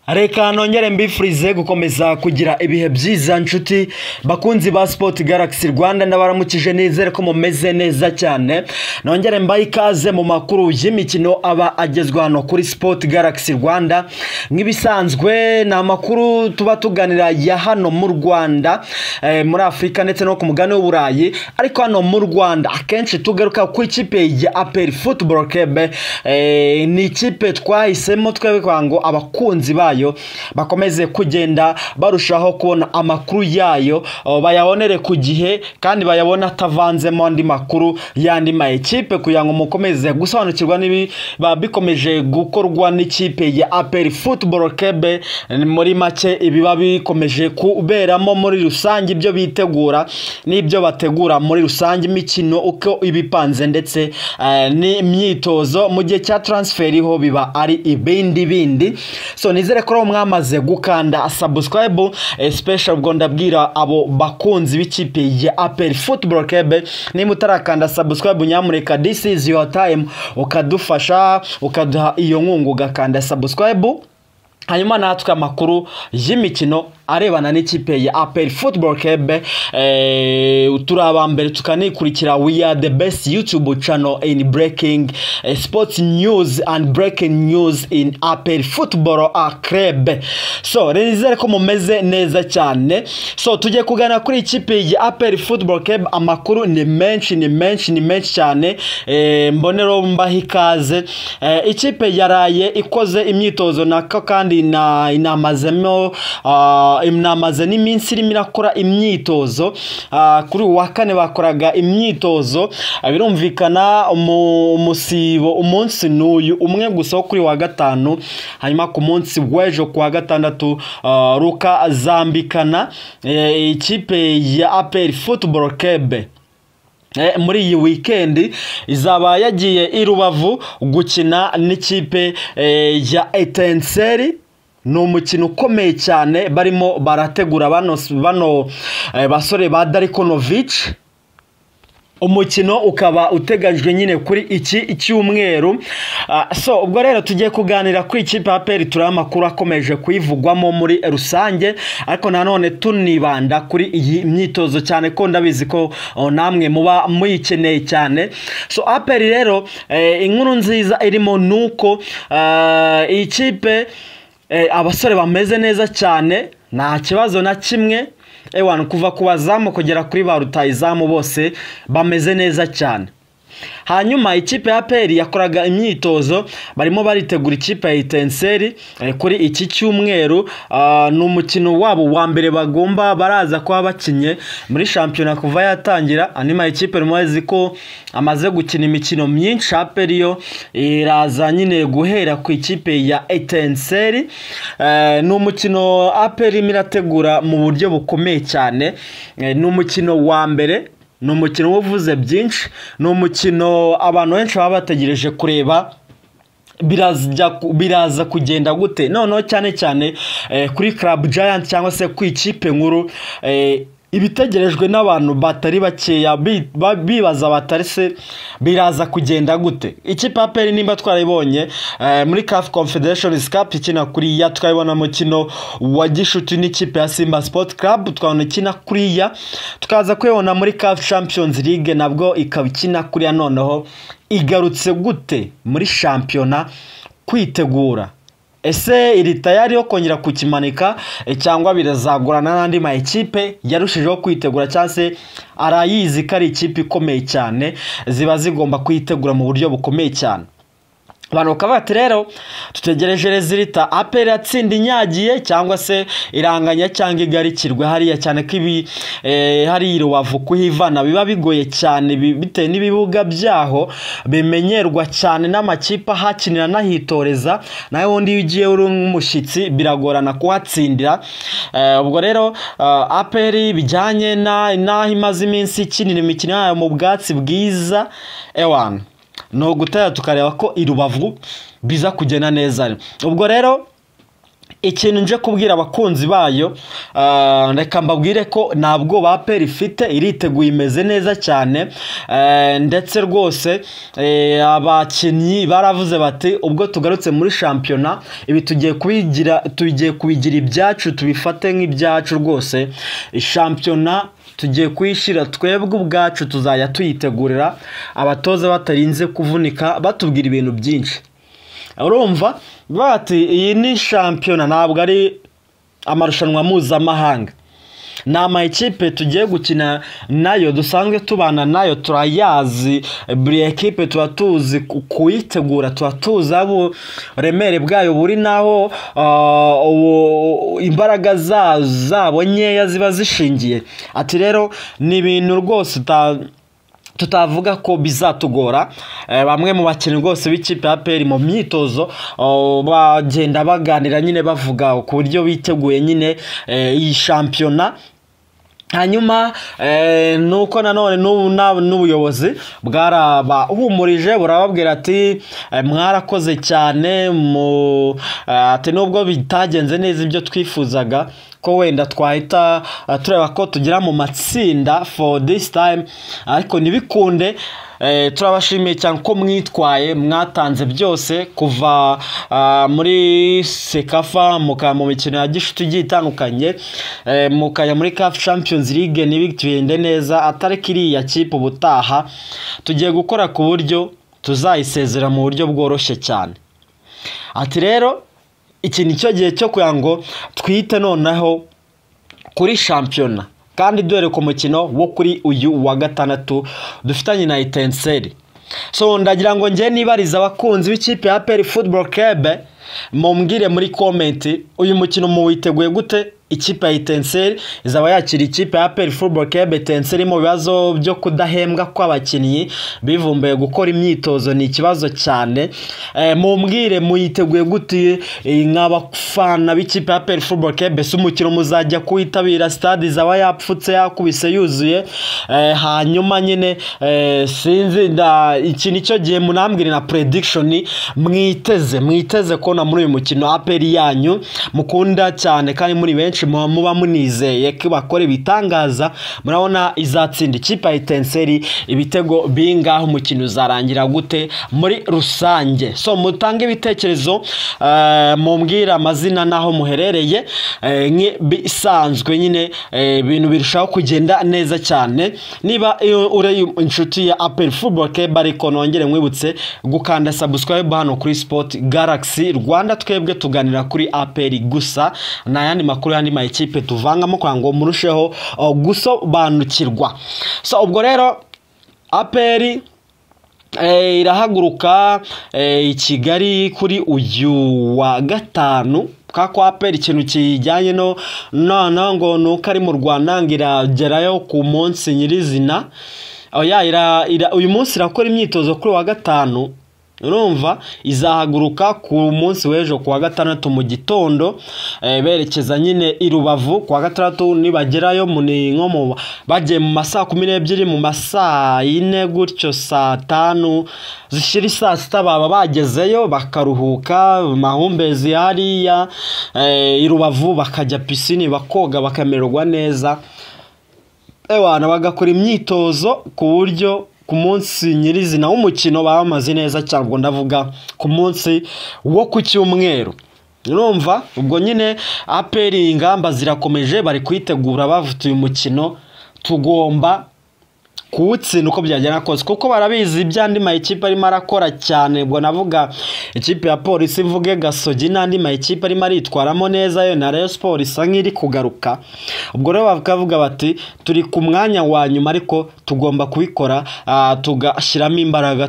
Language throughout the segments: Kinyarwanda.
reka nongere mbifurize gukomeza kugira ibihe byiza nshuti bakunzi ba sipoti garagisi rwanda n'abaramukije nizere ko mumeze neza cyane nongere mbaye ikaze mu makuru y'imikino aba agezwa hano kuri sipoti garagisi rwanda nk'ibisanzwe ni amakuru tuba tuganira ya hano mu rwanda eh, muri afurika ndetse no ku mugabane w'uburayi ariko hano mu rwanda akenshi tugaruka ku ikipe ya aperi futuboro kebe eh, ni ikipe twahisemo twebwe kugira ngo abakunzi bayo bakomeze kugenda barushaho kubona amakuru yayo oh, bayabonere ku gihe kandi bayabona atavanzemo andi makuru y'andi ma ekipe kugira ngo mukomeze gusobanukirwa n'ibi biba bikomeje gukorwa n'ikipe ya aperi futuboro kebe muri make ibiba bikomeje kuberamo muri rusange ibyo bitegura n'ibyo bategura muri rusange imikino uko iba ipanze ndetse eh, n'imyitozo mu gihe cya taransiferi ho biba ari ibindi bindi so nizere ko rero mwamaze gukanda sabusikarayibu sipesho ubwo ndabwira abo bakunzi b'ikipe ya aperi futuboro kebe niba utarakanda sabusikarayibu nyamuneka disi izi yuwa tayimu ukadufasha ukaduha iyo nkunga ugakanda sabusikarayibu hanyuma natwe amakuru y'imikino arebana n'ikipe ya aperi futuboro kebe turi abambere tukanikurikira we are the best youtube channel in breaking eh, sports news and breaking news in aperi futuboro kebe so rero nizere ko mumeze neza cyane so tujye kugana kuri ikipe ya aperi futuboro kebe amakuru ni menshi ni menshi ni menshi cyane eh, mbonero mbaho ikaze eh, ikipe yaraye ikoze imyitozo nako kandi ina- inamazemo ah, inamaze n'iminsi irimo irakora imyitozo Ah, kuri uwa kane bakoraga imyitozo Ah, birumvikana umu- umusibo umunsi n'uyu umwe gusa wo kuri wa gatanu hanyuma ku munsi w'ejo ku wa gatandatu ah, ruka zambikana eh, ikipe ya aperi futuboro kebe Eh, muri iyi weekend izaba yagiye i rubavu gukina n'ikipe eh, ya etenseri ni umukino ukomeye cyane barimo barategura bano, bano eh, basore ba darikonovici umukino ukaba uteganyijwe nyine kuri iki cyumweru Ah, so ubwo rero tugiye kuganira kuri ikipe ya peri turiho amakuru akomeje kuyivugwamo muri rusange ariko nanone tunibanda kuri iyi myitozo cyane ko ndabizi ko oh, namwe muba muyikeneye cyane so aperi rero eh, inkuru nziza irimo ni uko ah, iyi kipe eh, abasore bameze neza cyane nta kibazo na kimwe ewana kuva ku bazamu kugera kuri ba rutayizamu bose bameze neza cyane hanyuma ikipe ya peri yakoraga imyitozo barimo baritegura ikipe ya itenseri eh, kuri iki cyumweru Ah, ni umukino wabo wa mbere bagomba baraza kuba bakinye muri shampiyona kuva yatangira hanyuma ikipe muzi ko amaze gukina imikino myinshi aperi yo iraza nyine guhera ku ikipe ya etenseri Eh, ni umukino aperi irimo irategura mu buryo bukomeye cyane Eh, ni umukino wa mbere ni umukino uvuze byinshi ni umukino abantu benshi baba bategereje kureba birazya ku- biraza kugenda gute noneho cyane cyane eh, kuri club giant cyangwa se ku ikipe nkuru eh, ibitegerejwe n'abantu batari bakeya bi- ba- bibaza batari se biraza kugenda gute ikipe ya peri nimba twarayibonye eh, muri caf confederations cup ikina kuriya tukabibona mukino wa gishuti n'ikipe ya simba sport club tukabona ikina kuriya tukaza kuyibona muri caf champions league nabwo ikaba ikina kuriya noneho igarutse gute muri shampiyona kwitegura ese iri tayari yo kongera kukimanika eh, cyangwa birazagurana n'andi ma ekipe yarushijeho kwitegura cyangwa se arayizi ko ari ikipe ikomeye cyane ziba zigomba kuyitegura mu buryo bukomeye cyane abantu bakaba bati rero tutegereje rezilita aperi yatsinda inyagiye cyangwa se iranganya cyangwa igarikirwe hariya cyane ko ibi eh, hari rubavu kuhivana biba bigoye cyane bi- bitewe n'ibibuga byaho bimenyerwa cyane n'amakipe ahakinira anahitoreza nawe ubundi iyo ugiye uri nk'umushyitsi biragorana kuhatsindira Eh, ubwo rero eh, aperi bijyanye na- n'aho imaze iminsi ikinira imikino yayo mu bwatsi bwiza ewana ni ugutera tukareba ko i rubavu biza kugenda neza ubwo rero ikintu nje kubwira abakunzi bayo ah, reka mbabwire ko nta bwoba aperi ifite iriteguye imeze neza cyane eh, ndetse rwose eh, abakinnyi baravuze bati ubwo tugarutse muri shampiyona ibi tugiye kubigira tugiye kubigira ibyacu tubifate nk'ibyacu rwose shampiyona tugiye kuyishyira twebwe ubwacu tuzajya tuyitegurira abatoza batarinze kuvunika batubwira ibintu byinshi urumva bati iyi ni shampiyona ntabwo ari amarushanwa mpuzamahanga ni amayikipe tugiye gukina nayo dusanzwe tubana nayo turayazi buri ekipe tuba tuzi ku- kuyitegura tuba tuzi aho buremere bwayo buri n'aho ah, ubu- imbaraga za- zabo nkeya ziba zishingiye ati rero ni ibintu rwose uta tutavuga ko bizatugora Eh, bamwe mu bakinnyi rwose b'ikipe ya peri mu myitozo oh, bagenda baganira nyine bavuga ku buryo biteguye nyine eh, iyi shampiyona hanyuma eh, nuko nanone n'ubu na- n'ubuyobozi bwarabahumurije burababwira ati eh, mwarakoze cyane mu eh, ati nubwo bitagenze neza ibyo twifuzaga ko wenda twahita eh, tureba ko tugera mu matsinda for this time ariko ntibikunde Eh, turabashimiye cyane ko mwitwaye mwatanze byose kuva ah, muri sekafa mukaba mu mikino ya gishuti igiye itandukanye eh, mukajya muri caf champions league ntibigende neza atari kiriya kipe ubutaha tugiye gukora ku buryo tuzayisezera mu buryo bworoshye cyane ati rero iki ni cyo gihe cyo kugira ngo twite noneho kuri shampiyona kandi dore ku mukino wo kuri uyu wa gatandatu dufitanye na itenseri so ndagira ngo njye nibariza abakunzi b'ikipe ya peri football club mumbwire muri komenti uyu mukino muwiteguye gute ikipe ya itenseri izaba yakira ikipe ya peri football club itenseri mu bibazo byo kudahembwa kw'abakinnyi bivumbuye gukora imyitozo ni ikibazo cyane Eh, mumbwire muyiteguye gute eh, nk'abafana b'ikipe ya peri football club si umukino muzajya kuwitabira stade izaba yapfutse yakubise yuzuye Eh, hanyuma nyine eh, sinzi nda iki nicyo gihe munambwire na prediction mwiteze mwiteze kubona muri uyu mukino aperi yanyu mukunda cyane kandi muri benshi muba muba munizeye ko bakora ibitangaza murabona izatsinda ikipe ya itenseri ibitego bingahe umukino uzarangira gute muri rusange so mutange ibitekerezo eh, mumbwire amazina n'aho muherereye eh, nk'ibisanzwe nyine eh, ibintu birushaho kugenda neza cyane niba iyo uri inshuti ya aperi futuboro keba ariko nongere mwibutse gukanda sabusikarayibu hano kuri sipoti garagisi rwanda twebwe tuganira kuri aperi gusa nta yandi makuru y'andi mayikipe tuvangamo kugira ngo murusheho oh, gusobanukirwa so ubwo rero aperi Eh, irahaguruka eh, i kigali kuri uyu wa gatanu ka kwa peri ikintu kijyanye no nana ngo nuko ari mu rwanda ngo iragerayo ku munsi nyirizina oya ira, ira, uyu munsi irakora imyitozo kuri wa gatanu urumva izahaguruka ku munsi w'ejo ku wa gatandatu mu gitondo eh, berekeza nyine i rubavu ku wa gatandatu nibagerayo mu ni nko mu bagiye mu masaa kumi n'ebyiri mu masaa yine gutyo saa tanu zishyira isaa sita baba bagezeyo bakaruhuka mahumbezi hariya eh, i rubavu bakajya pisine bakoga bakamererwa neza ewana bagakora imyitozo ku buryo ku munsi nyirizina w'umukino baba bamaze neza cyane ubwo ndavuga ku munsi wo ku cyumweru urumva ubwo nyine aperi ingamba zirakomeje bari kuyitegura bavuta uyu mukino tugomba kuwutsinda uko byagenda kose kuko barabizi iby'andi mayikipe arimo arakora cyane ubwo navuga ikipe ya polisi mvuge gasogi n'andi mayikipe arimo aritwaramo neza yo na rayon siporo isa nk'iri kugaruka ubwo rero bakavuga bati turi ku mwanya wa nyuma ariko tugomba kubikora ah, tugashyiramo imbaraga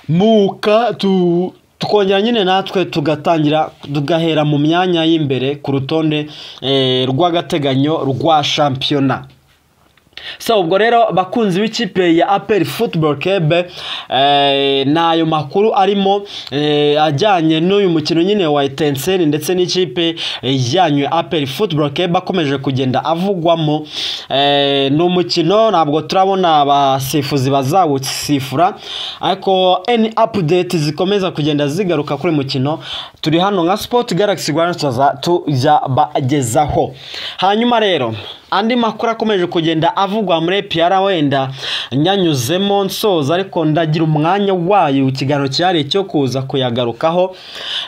tukazamuka tu tukongera nyine natwe tugatangira tugahera mu myanya y'imbere ku rutonde eh, rw'agateganyo rwa shampiyona so ubwo rero bakunzi b'ikipe ya aperi futuboro kebe ni ayo makuru arimo eh, ajyanye n'uyu mukino nyine wa etenseri ndetse n'ikipe ijyanye ya aperi futuboro kebe akomeje kugenda avugwamo Eh, ni umukino ntabwo turabona abasifuzi bazawusifura ariko any update zikomeza kugenda zigaruka kuri uyu mukino turi hano nka sport galaxy rwanda turaza tujya bagezaho hanyuma rero andi makuru akomeje kugenda avugwa muri piyara wenda nyanyuzemo nsoza ariko ndagira umwanya wayo ikiganiro cyihariye cyo kuza kuyagarukaho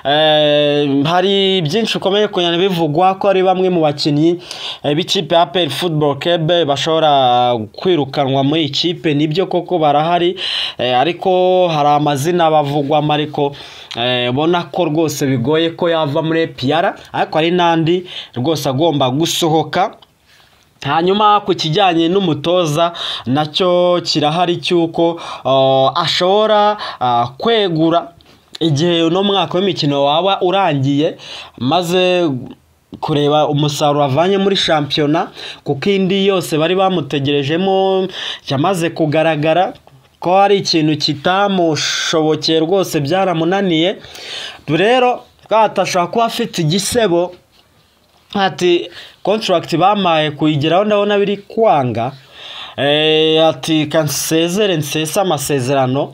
Eh, hari byinshi ukomeye kugenda bivugwa ko ari bamwe mu bakinnyi eh, b'ikipe ya aperi futuboro kebe bashobora kwirukanwa muri iyi kipe nibyo koko barahari eh, ariko hari amazina bavugwamo ariko eh, ubona ko rwose bigoye ko yava muri piyara ariko hari n'andi rwose agomba gusohoka hanyuma ku kijyanye n'umutoza nacyo kirahari cy'uko uh, ashobora uh, kwegura igihe uno mwaka w'imikino waba urangiye maze kureba umusaruro avanye muri shampiyona kuko indi yose bari bamutegerejemo yamaze kugaragara ko hari ikintu kitamushobokeye rwose byaramunaniye rero atashobora kuba afite igisebo ati kontragiti bamaye kuyigeraho ndabona biri kwanga Eh, ati kansezere nsese amasezerano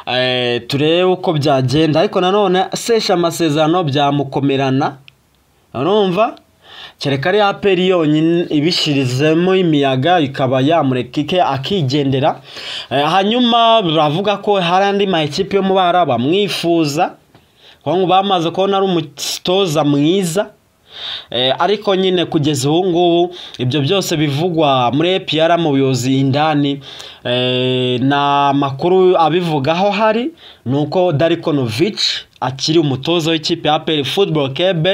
Eh, turebe uko byagenda ariko nanone sesha amasezerano byamukomerana urumva kereka ari aperi yonyine ibishirizemo imiyaga ikaba yamureka ike akigendera Eh, hanyuma baravuga ko hari andi ma ekipi yo mu bara bamwifuza kuko ngo bamaze kubona ari umutoza mwiza Eh, ariko nyine kugeza ubu ngubu ibyo byose bivugwa muri APR mu buyobozi indani eh, na makuru abivugaho hari ni uko Darikonovic akiri umutoza w'ikipe ya APR Football Club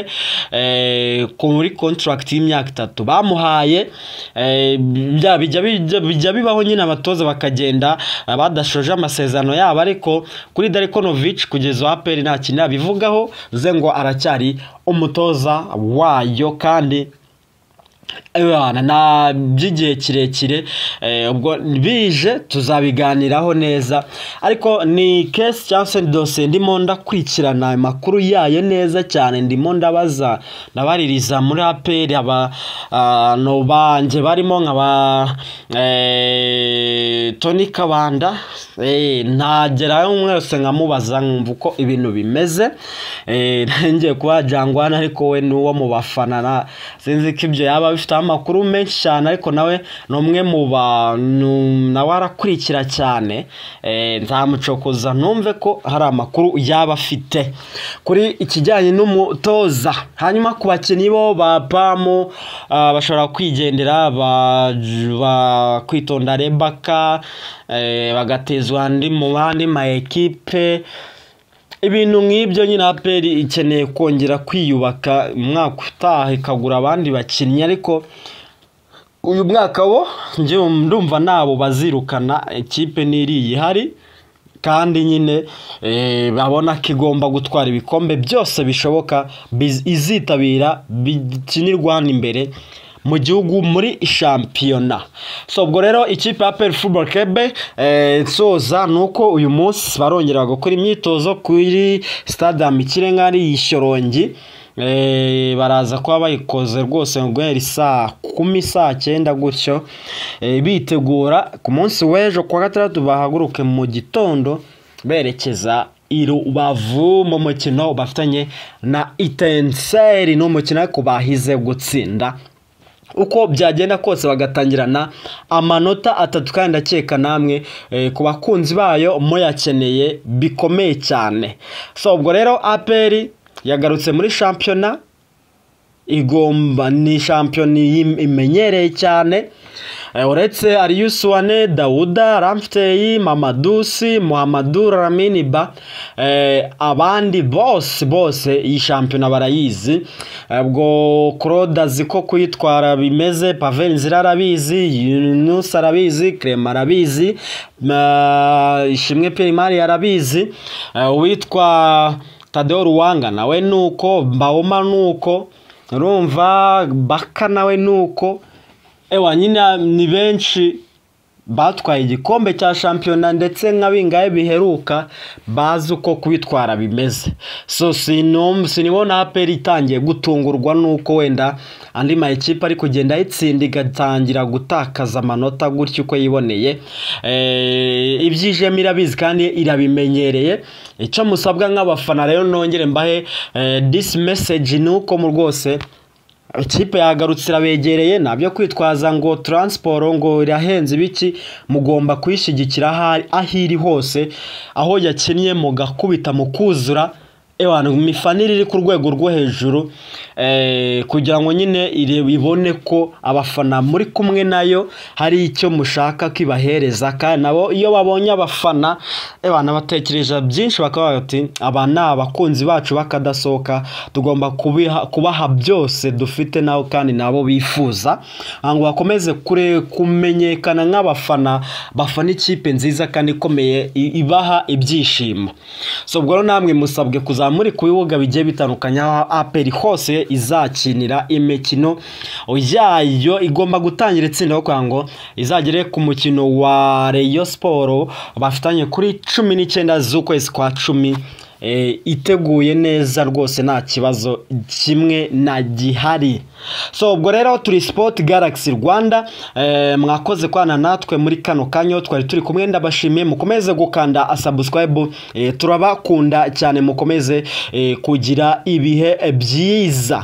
eh, kuri contract y'imyaka itatu bamuhaye eh, bijya- bijya bijya- bijya bibaho nyine abatoza bakagenda eh, badashoje amasezerano yabo ariko kuri Darikonovic kugeza ubu APR nta kintu yabivugaho ze ngo aracyari umutoza wayo kandi Ebana, na by'igihe kirekire eh, ubwo bije tuzabiganiraho neza ariko ni kesi cyangwa se dosiye ndimo ndakurikirana amakuru yayo neza cyane ndimo ndabaza ndabaririza muri aperi abantu banjye barimo nka ba eh, toni kabanda eh, ntagerayo mwese nkamubaza nkumva uko ibintu bimeze eh, ngiye kuba jangwana ariko we ni uwo mu bafana na- sinzi ko ibyo yaba bifiteho amakuru menshi cyane ariko nawe ni umwe mu bantu nawe arakurikira cyane Eh, nzamucokoza numve ko hari amakuru yaba afite kuri ikijyanye n'umutoza hanyuma ku bakinnyi bo ba pamu ah, bashobora kwigendera ba- ba- kwitonda rebaka eh, bagatezwa andi mu bandi ma ekipe ibintu nk'ibyo nyine aperi ikeneye kongera kwiyubaka umwaka utaha ikagura abandi bakinnyi ariko uyu mwaka wo njyewe ndumva nabo bazirukana ikipe n'iriya ihari kandi nyine eh, babona ko igomba gutwara ibikombe byose bishoboka biz- izitabira bikinirwa hano imbere mu gihugu muri shampiyona so ubwo rero ikipe ya peri futuboro kebe nsoza ni uko uyu munsi barongera gukora imyitozo kuri stade ya mikirenga ari ishyorongi Eh, baraza kuba bayikoze rwose guhera saa kumi saa cyenda gutyo Eh, bitegura ku munsi w'ejo kuwa gatandatu bahaguruke mu gitondo berekeza i rubavu mu mukino bafitanye na itenseri ni umukino ariko bahize gutsinda uko byagenda kose bagatangirana amanota atatu kandi ndakeka namwe eh, ku bakunzi bayo muyakeneye bikomeye cyane so ubwo rero aperi yagarutse muri shampiyona igomba ni shampiyona iyi- imenyereye cyane Eh, uretse ariyusuwane dawuda ramfteyi mamadusi muhamadu raminiba eh, abandi bose bose iyi shampiyona barayizi Eh, ubwo claude azi ko kuyitwara bimeze pavel nzira arabizi yunus arabizi clement arabizi Ma- ishimwe primari arabizi Eh, uwitwa tadeo ruwanga nawe nuko mbawoma nuko urumva baka nawe nuko ewa nyine ni benshi batwaye igikombe cya shampiyona ndetse nka bingahe biheruka bazi uko kubitwara bimeze so sinibona aperi itangiye gutungurwa n'uko wenda andi mayikipe ari kugenda ayitsinda igatangira gutakaza amanota gutyo uko yiboneye ibyijemo irabizi kandi irabimenyereye icyo musabwa nk'abafana rero nongere mbahe disi meseji ni uko mu rwose ikipe yagarutse irabegereye ntabyo kwitwaza ngo taransiporo ngo irahenze ibiki mugomba kuyishyigikira aho iri hose aho yakinnye mugakubita mukuzura imifanire iri ku rwego rwo hejuru kugira ngo nyine ibone ko abafana muri kumwe nayo hari icyo mushaka kibahereza kandi nabo iyo babonye abafana batekereje byinshi bakaba bati aba ni abakunzi bacu bakadasohoka tugomba kubaha byose dufite nabo kandi nabo bifuza ngo bakomeze kumenyekana nk'abafana bafana ikipe nziza kandi ikomeye ibaha ibyishimo so ubwo rero namwe musabwe kuzamura ku bibuga bigiye bitandukanye aho aperi hose izakinira imikino yayo igomba gutangira itsinda yo kugira ngo izagere ku mukino wa reyo siporo bafitanye kuri cumi n'icyenda z'ukwezi kwa cumi iteguye neza rwose nta kibazo kimwe na gihari so ubwo rero turi sipoti garagisi rwanda mwakoze kwana natwe muri kano kanya twari turi kumwe ndabashimiye mukomeze gukanda sabusikarayibu turabakunda cyane mukomeze kugira ibihe byiza